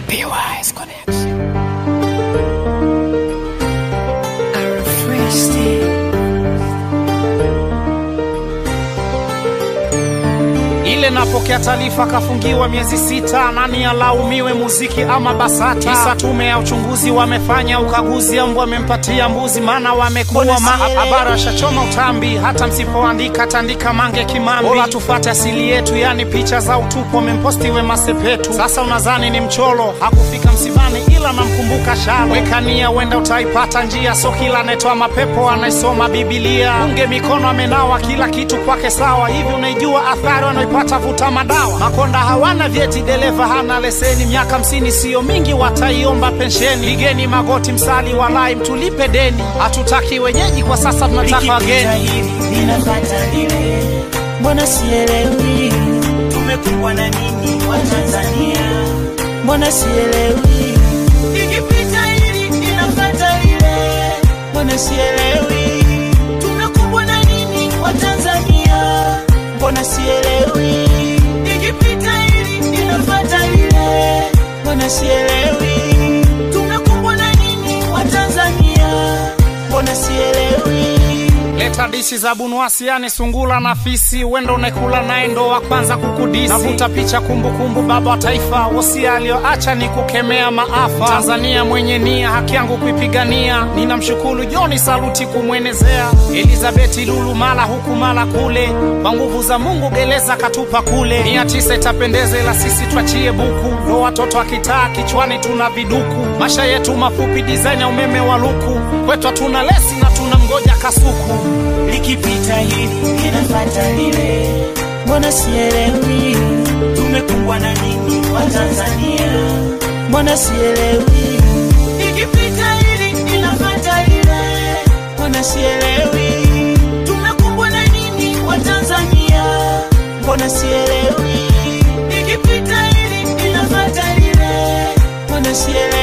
PY's Connection. I refreshed it. ile napokea taarifa kafungiwa miezi sita, nani alaumiwe, muziki ama BASATA? Kisa tume ya uchunguzi wamefanya ukaguzi, au wamempatia mbuzi, maana wamekuwa ma habari washachoma utambi. Hata msipoandika tandika mange kimambi, bora tufate asili yetu, yani picha za utupu wamemposti Wema Sepetu. Sasa unadhani ni mcholo, hakufika msibani, ila namkumbuka shalo. Wekania wenda utaipata njia, so kila anayetoa mapepo anaisoma Bibilia. Unge mikono amenawa, kila kitu kwake sawa. Hivi unaijua athari wanaipata vuta madawa? Makonda hawana vyeti, dereva hana leseni, miaka hamsini siyo mingi, wataiomba pensheni. Pigeni magoti, msali walai, mtulipe deni. Hatutaki wenyeji kwa sasa, tunataka Likipita wageni. hili linafata lile, mbona sielewi? Tumekuwa na nini wa Tanzania? Mbona sielewi? Likipita hili linafata lile, mbona sielewi? Tumekuwa na nini wa Tanzania? Mbona sielewi? Likipita hili linafata lile, mbona sielewi? Tumekuwa na nini wa Tanzania? Mbona sielewi? Leta dishi za bunuasi, yani sungula na fisi, wendo unaekula naye ndo wa kwanza kukudisi. Navuta picha kumbukumbu, baba wa taifa, wosia aliyoacha ni kukemea maafa. Tanzania mwenye nia, haki yangu kuipigania, ninamshukuru Joni Saluti kumwenezea. Elizabeti Lulu mala huku mala kule, kwa nguvu za Mungu gereza katupa kule. Mia tisa itapendeza, ila sisi twachie buku, ndo watoto wa kitaa, kichwani tuna viduku. Masha yetu mafupi, design ya umeme wa luku, kwetu hatuna lesi na tuna mgoja kasuku. likipita hili linafata lile, mbona sielewi? Tumekuwa na nini wa Tanzania? Mbona sielewi? Likipita hili linafata lile, mbona sielewi? Tumekuwa na nini wa Tanzania? Mbona sielewi? Likipita hili linafata lile, mbona sielewi?